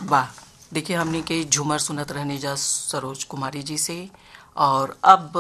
वाह देखिए हमने के झूमर सुनत रहने जा सरोज कुमारी जी से और अब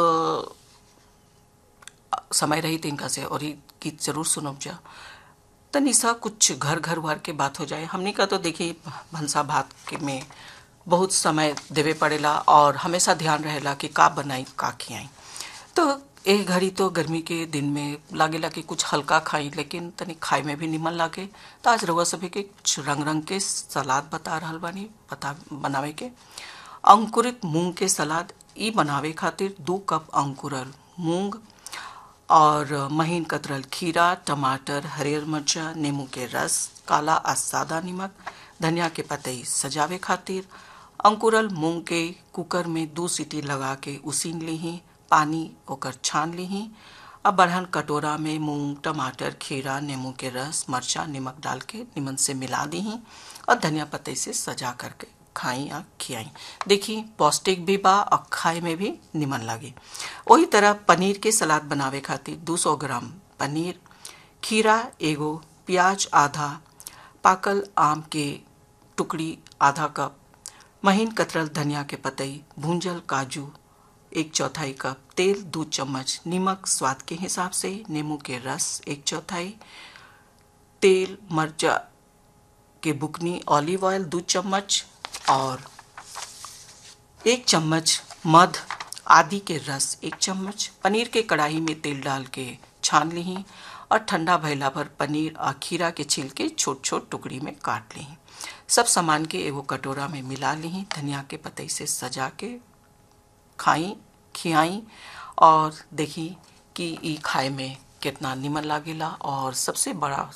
अ, समय रही तिनका से और ये गीत जरूर सुनब जा तनी सा कुछ घर घर वार के बात हो जाए हमने का तो देखिए भंसा भात के में बहुत समय देवे पड़ेला और हमेशा ध्यान रहेला कि का बनाई का खियाई तो एक घड़ी तो गर्मी के दिन में लागेला कि कुछ हल्का खाई लेकिन तनी खाए में भी निमन लागे तो आज रउआ सभी के कुछ रंग रंग के सलाद बता रहल बानी बता बनावे के अंकुरित मूंग के सलाद ई बनावे खातिर दो कप अंकुरल मूंग और महीन कतरल खीरा टमाटर हरियर मिर्चा नींबू के रस काला आ सादा नमक धनिया के पतई सजावे खातिर अंकुरल मूंग के कुकर में दो सीटी लगा के उसीन लीही पानी ओकर छान लीही अब बड़हन कटोरा में मूंग टमाटर खीरा नींबू के रस मरचा नमक डाल के निमन से मिला दीही और धनिया पत्ते से सजा करके खाई या खियाई देखी पौष्टिक भी बा और खाए में भी निमन लगे वही तरह पनीर के सलाद बनावे खातिर 200 ग्राम पनीर खीरा एगो प्याज आधा पाकल आम के टुकड़ी आधा कप महीन कतरल धनिया के पतई भूंजल काजू एक चौथाई कप तेल दो चम्मच नमक स्वाद के हिसाब से नींबू के रस एक चौथाई तेल मर्चा के बुकनी ऑलिव ऑयल दो चम्मच और एक चम्मच मध आदि के रस एक चम्मच पनीर के कढ़ाई में तेल डाल के छान ली और ठंडा भैला पर पनीर और खीरा के छिलके छोट छोट टुकड़ी में काट ली सब सामान के एगो कटोरा में मिला ली धनिया के पतई से सजा के खाई खियाई और देखी कि ई खाए में कितना निमन लागेला और सबसे बड़ा